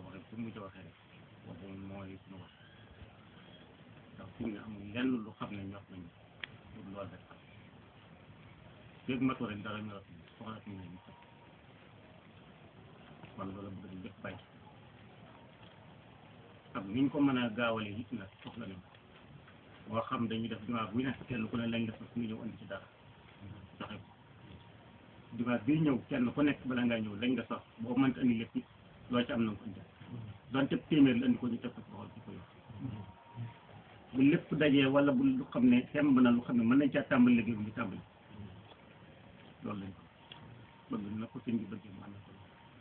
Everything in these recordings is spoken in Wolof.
waxee fu mu ci waxee rek waxu mooy suñu wax ndax fi nga amul lenn lu xam ne ñor nañu pour loolu rek xam léegi matu rek dara ñor soxla suñu ne ñu sax kon loolu bëgg di def bàyyi ak niñ ko mën a gaawalee it nag soxla nañ boo xam dañuy def dimanche bu nekk kenn ku ne lañ def suñu ñëw andi ci dara joxe ko dimanche bii ñëw kenn ku nekk bala ngaa ñëw lañ nga sax boo mënta andi lépp it loo ci am na nga ko indi donte téeméer la andi ko ñu teg ko ci loxol ci ko yor bu lépp dajee wala bu lu xam ne semb na lu xam ne mën nañ caa tàmbali liggéey bu ñu tàmbali loolu lañ ko bëgg na ko sëñ bi bëggee mën na ko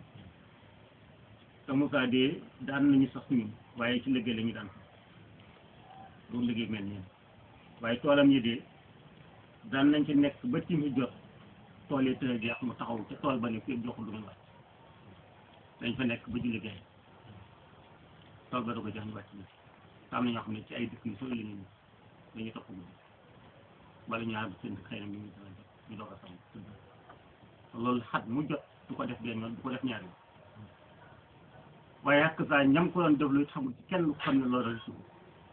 te Moussa de daan nañu sax ñun waaye ci liggéey la ñu daan sax loolu liggéey mel nii waaye toolam yi de daan nañ ci nekk ba ci mu jot tool yi tëra jeex mu taxaw ca tool ba ne fii joxul lu muy wàcc dañ fa nekk ba ci liggéey tool ba da ko jox ñu wàcc ni am na ñoo xam ne ci ay dëkk yu sori la ñu dañuy topp ñu wala ñu àgg seen xëy na ñu ngi ñu doog a sam loolu xat mu jot du ko def benn yoon du ko def ñaari yoon waaye ak saa ñam ko doon def lu xamul ci kenn ku xam ne loolu la suuf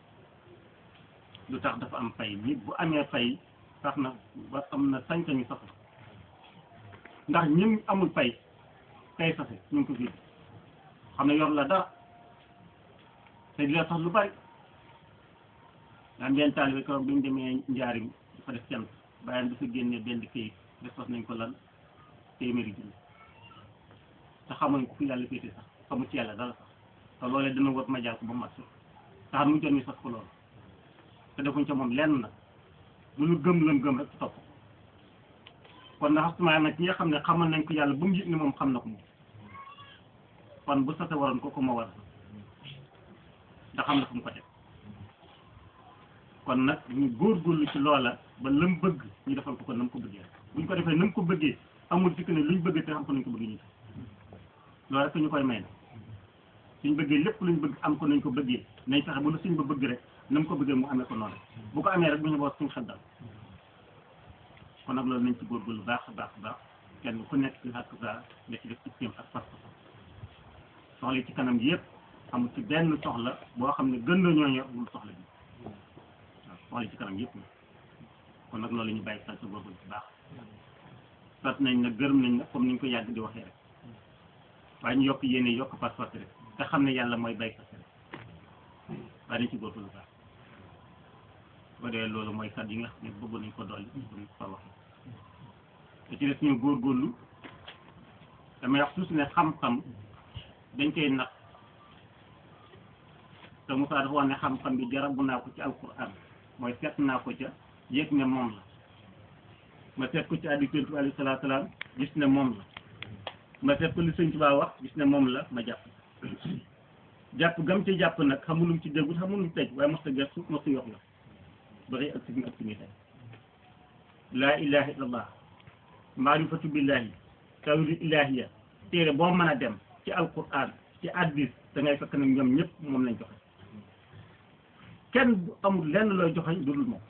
lu tax dafa am fay nit bu amee fay tax na ba am na sañ-sañu sax ndax ñim amul fay tey sase ñu ngi ko fii xam ne yor la dara te di la tax lu bari daan benn taalibe keroog bi ñu demee njaarim dafa def cant bàyyam dafa génne benn këyit def sos nañ ko lan téeméeri junni te xamuñ ko fi yàlla féete sax xamu ci yàlla dara sax te loolee dina wër ma jaar ko ba mat sax tax mu jot ñu sax ko loolu te defuñ ca moom lenn nag lu ñu gëm lam gëm rek ci topp kon na xasuma nag ñi nga xam ne xamal nañ ko yàlla ba mu yëg ne moom xam na ko moom kon bu sase waroon ko ko ma war ndax xam na fu mu ko teg kon nag ñu góorgóorlu ci loola ba lam bëgg ñu defal ko ko nam ko bëggee buñ ko defee nam ko bëggee amul dikk ne luñ bëggee te xam ko nañ ko bëggee ñu loolu rek ñu koy may na suñ bëggee lépp luñ bëgg am ko nañ ko bëggee nañ fexe ba lu suñ ba bëgg rek nam ko bëggee mu amee ko noonu bu ko amee rek bu ñu boot suñ xel dal kon nag loolu nañ ci góorgóorlu baax a baax a baax kenn ku nekk ak sa nga ci def système ak pas soxla yi ci kanam gi yëpp amul ci benn soxla boo xam ne gën na ñoo ñor bul soxla bi waaw soxla yi ci kanam yëpp kon nag loolu ñu bàyyi xel sa góorgóorlu bu baax sant nañ nag gërëm nañ nag comme ni ñu ko yàgg di waxee rek waaye ñu yokk yéene yokk pas-pas rek te xam ne yàlla mooy baykat rek waaye dañ ci góorgóorlu baax bu dee loolu mooy kat yi nga xam ne bëgg nañ ko dolli buñ ko fa waxee te ci des ñu góorgóorlu damay wax suuf ne xam-xam dañ koy nax te Moussa dafa wax ne xam-xam bi jarabu naa ko ci alquran mooy seet naa ko ca yëg ne moom la ma seet ko ci addi Yonent bi alayhi salaatu salaam gis ne moom la ma seet ko li Sëñ Tuubaa wax gis ne moom la ma jàpp jàpp gam ci jàpp nag xamulum ci déggut xamulum ci tëj waaye mos a gëstu mos a yox la ba xëy ak si ak si tey laa ilaha illallah maarifatu billahi tawhid ilahiya téere boo mën a dem ci alquran ci addis da ngay fekk nag ñoom ñëpp moom lañ joxe kenn du amul lenn looy joxeñ lu dul moom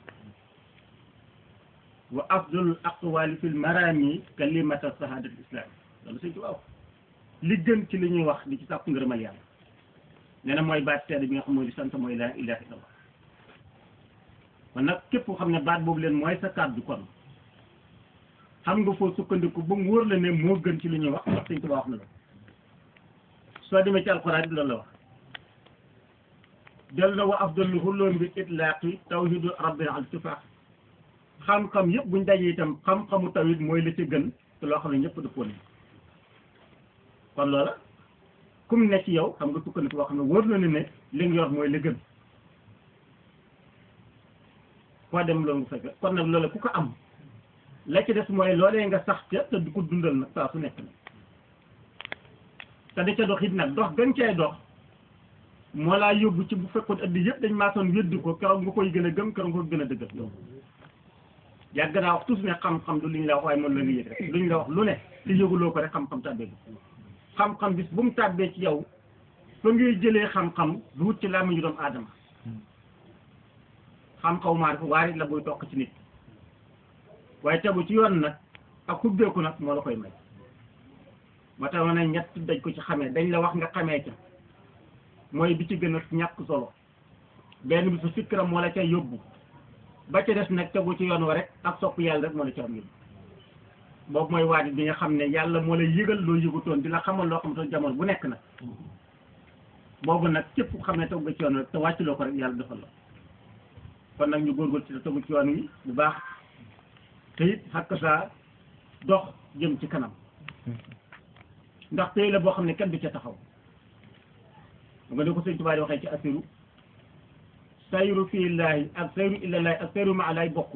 wa afdalul aqwali fil marami kalimata sahadat islam loolu sëñ ci waaw li gën ci li ñuy wax di ci sàkku ngërëmal yàlla nee na mooy baat seede bi nga xam mooy di sant mooy laa ilaha illallah kon nag képp koo xam ne baat boobu leen mooy sa kàddu kon xam nga foo sukkandiku ba mu wóor la ne moo gën ci li ñuy wax wax sëñ Tuubaa wax na la soo demee ci alxuraan bi loolu la wax del na wa afdalu xulloon bi itlaaqi tawhidu rabbil al tifaax xam-xam yëpp buñ dajee itam xam-xamu tawhid mooy la ci gën te loo xam ne ñëpp dëppoo nañ kon loola kum ne ci yow xam nga sukkandiku boo xam ne wóor na ne ne li nga yor mooy la gën foo dem loolu nga fekk kon nag loola ku ko am la ci des mooy loolee nga sax ca te du ko dundal nag saa su nekk nag te da ca dox it nag dox gën cay dox moo laa yóbbu ci bu fekkoon ëddi yëpp dañ maasoon weddi ko keroog nga koy gën a gëm keroog nga ko gën a dëggal yow yàgg naa wax toujours ne xam-xam du liñ la wax waaye moom la nga yëg rek luñ la wax lu ne te yëguloo ko rek xam-xam tàbbee bi xam-xam bis bu mu tàbbee ci yow fa ngay jëlee xam-xam du wut ci làmmiñu doomu aadama xam-xaw maa dafa waarit la buy toq ci nit waaye tegu ci yoon nag ak xubbeeku nag moo la koy may moo tax ma ne ñett daj ko ci xamee dañ la wax nga xamee ca mooy bi ci gën a ñàkk solo benn bi su fikram moo la ca yóbbu ba ca des nag tegu ci yoon wa rek ak sopp yàlla rek moo la ca am yóbbu boobu mooy waadi bi nga xam ne yàlla moo lay yëgal loo yëgutoon di la xamal loo xamatoon jamono bu nekk nag boobu nag képp ku xam ne tegu nga ci yoon rek te wàcculoo ko rek yàlla defal la kon nag ñu góorgóorlu ci te tegu ci yoon wi bu baax te it xakk saa dox jëm ci kanam ndax tey la boo xam ne kenn du ca taxaw nga ne ko sëñ Tuubaa di waxee ci asiru sayru fii laahi ak sayru illallaahi ak sayru ma laay bokkul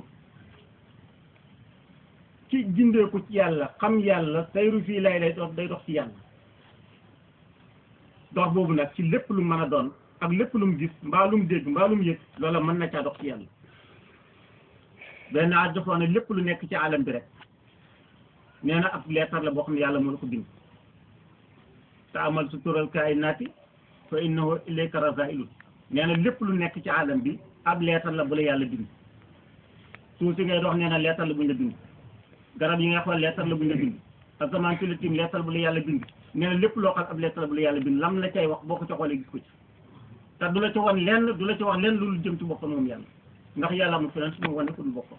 ci gindeeku ci yàlla xam yàlla sayru fii laahi lay dox day dox ci yàlla dox boobu nag ci lépp lu mën a doon ak lépp lu mu gis mbaa lu mu dégg mbaa lu mu yëg loola mën na caa dox ci yàlla benn at defoon ne lépp lu nekk ci alam bi rek nee na ab leetar la boo xam ne yàlla moo la ko bind te amal su tural kaayinaati fa innahu ilayka rasailun nee na lépp lu nekk ci alam bi ab leetar la bu la yàlla bind suuf si ngay dox nee na leetar la bu ñu la bind garab yi nga xool leetar la bu ñu la bind asamaan si la tim leetar bu la yàlla bind nee na lépp loo xam ab leetar la bu la yàlla bind lam la cay wax boo ko ca xoolee gis ko ci te du la ci wan lenn du la ci wax lenn lu jëm ci boppam moom yàlla ndax yàlla mu feneen su ma wane ko du boppam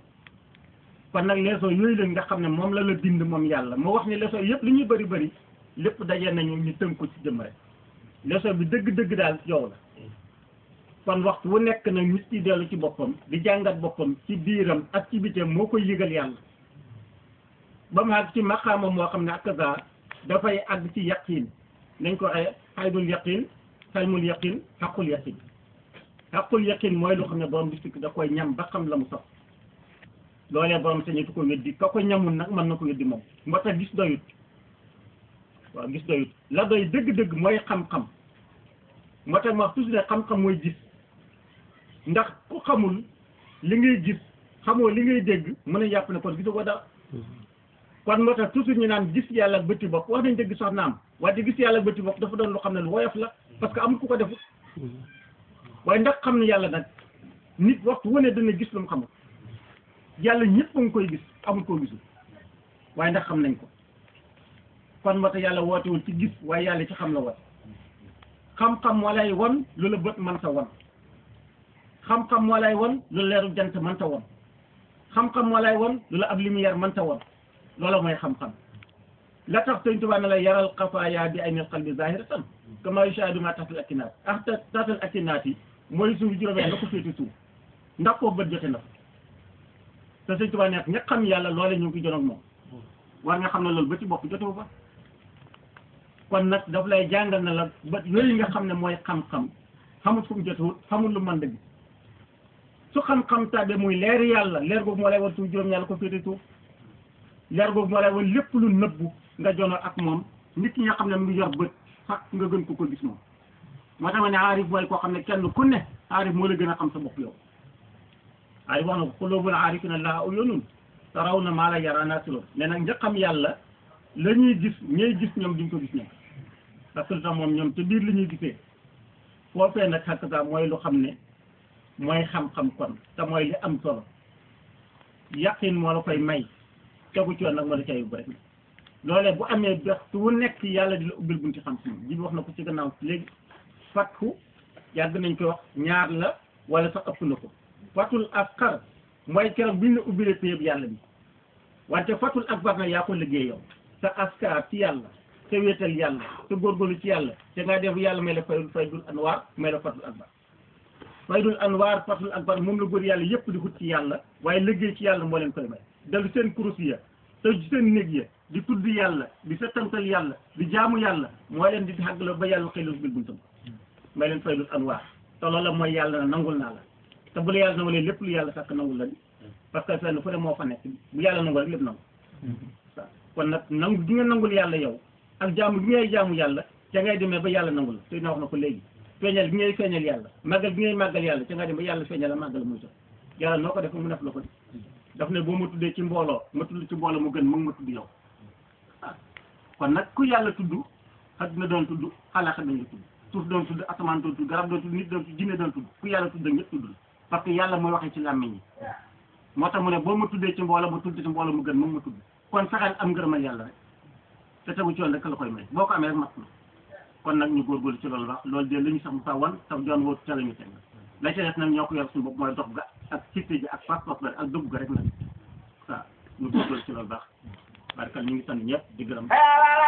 kon nag leçon yooyu la nga xam ne moom la la bind moom yàlla moo wax ne leçon yëpp li ñuy bëri bëri lépp daje nañu ñu tënk ko ci jëm rek leçon bi dëgg-dëgg daal yow la kon waxtu wu nekk nag nit ki dellu ci boppam di jàngat boppam ci biiram ak ci biteem moo koy yëgal yàlla ba mu àgg ci maqaama moo xam ne ak kaza dafay àgg ci yaqin nañ ko waxee xaydul yaqin xalmul yaqin xaqul yaqin xaqul yaqin mooy loo xam ne borom bi sikk da koy ñam ba xam la mu sax loolee borom sañatu ko weddi ka ko ñamul nag mën na ko weddi moom moo tax gis doyut waaw gis doyut la doy dëgg-dëgg mooy xam-xam moo tax ma wax toujours ne xam-xam mooy gis ndax ku xamul li ngay gis xamoo li ngay dégg mën a yàpp ne kon gisu ko dara kon moo tax toujours ñu naan gis yàlla ak bëtti bopp wax nañ dëgg sax naam waaye gis yàlla ak bëtti bopp dafa doon lu xam ne lu woyof la parce que amul ku ko defut waaye ndax xam ne yàlla nag nit waxtu wane dana gis lu mu xamul yàlla ñëpp a ngi koy gis amul koo gisul waaye ndax xam nañ ko kon moo tax yàlla wootewul ci gis waaye yàlla ci xam la woote xam-xam moo lay won lu la bët mën ta won xam-xam moo lay won lu la leeru jant mën ta won xam-xam moo lay won lu la ab lumière mën ta won loola mooy xam-xam la tax sëñ Tuubaa ne la yaral xafaaya bi aynil qalbi zahiratan kama yushahadu ma taxtal akinaat ah taxtal akinaat yi mooy suuf juróomee nga ko féete suuf ndax koo bët jote na fa te sëñ Tuubaa nekk ña xam yàlla loole ñu ngi ko jonoog moom war nga xam ne loolu ba ci bopp jotewu fa kon nag daf lay jàngal na la ba yooyu nga xam ne mooy xam-xam xamul fu mu jotewut xamul lu mën dëgg su xam-xam tàbbe muy leer yàlla leer googu moo lay war suuf juróom yàlla ko féete suuf leer googu moo lay war lépp lu nëbbu nga jono ak moom nit ki nga xam ne mu ngi yor bët sax nga gën ko ko gis moom moo tax ma ne aarif mooy koo xam ne kenn ku ne aarif moo la gën a xam sa bopp yow aarif wax na ko xulóobul aarifina laa uyunun taraw na maa la yara naasilo ne nag njëkkam yàlla la ñuy gis ñooy gis ñoom duñ ko gis ñoom parce que lu tax moom ñoom te biir li ñuy gisee foofee nag xakk saa mooy lu xam ne mooy xam-xam kon te mooy li am solo yaqin moo la koy may tegu ci yoon nag moo la cay yóbbu rek loolee bu amee waxtu wu nekk yàlla di la ubbil bunti xam-xam ji bi wax na ko ci gannaaw léegi fatku yàgg nañ koy wax ñaar la wala sax ëpp na ko fatul akbar mooy keroog bi ñu la ubbilee péyeb yàlla bi wante fatul akbar nag yaa ko liggéey yow sa askar ci yàlla te wéetal yàlla te góorgóorlu ci yàlla te nga def yàlla may la faydul faydul anwaar may la fatul akbar faydul anwaar fatul akbar moom la góor yàlla yëpp di xut ci yàlla waaye liggéey ci yàlla moo leen koy may dellu seen kurus ya te seen néeg ya di tudd yàlla di settantal yàlla di jaamu yàlla moo leen di xàggalo ba yàlla xëy bil buntam may leen faydul anwaar te loola mooy yàlla na nangul naa la te bu la yàlla nangulee lépp lu yàlla sàkk nangul la ni parce que fenn fu ne moo fa nekk bu yàlla nangul rek lépp nangu waaw kon nag nangu gi nga nangul yàlla yow ak jaamu gi ngay jaamu yàlla ca ngay demee ba yàlla nangul te na wax na ko léegi feeñal gi ngay feeñal yàlla màggal gi ngay màggal yàlla ca ngay dem ba yàlla feeñal la màggal muy sax yàlla noo ko def mu def la ko daf ne boo ma tuddee ci mbooloo ma tudd ci mbooloo mu gën mu ma tudd yow kon nag ku yàlla tudd àddina doon tudd xalaat dañ la tudd suuf doon tudd asamaan doon tudd garab doon tudd nit doon tudd jinne doon tudd ku yàlla tudd ñëpp tudd la parce que yàlla mooy waxee ci làmmiñ yi moo tax mu ne boo ma tuddee ci mbooloo ma tudd ci mbooloo mu gën moom ma tudd kon fexeel am ngërëmal yàlla rek te tegu ci yoon rek la koy may boo ko amee rek mat na kon nag ñu góorgóorlu ci loolu baax loolu de la ñu sax mu sa wan sax doon wóotu ca la ñu teg la ca des nag ñoo ko yor suñu bopp mooy dox ga ak citte ji ak pas-pas ga ak dëgg ga rek nag waaw ñu góorgóorlu ci loolu baax barkal ñu ngi sant ñëpp di gërëm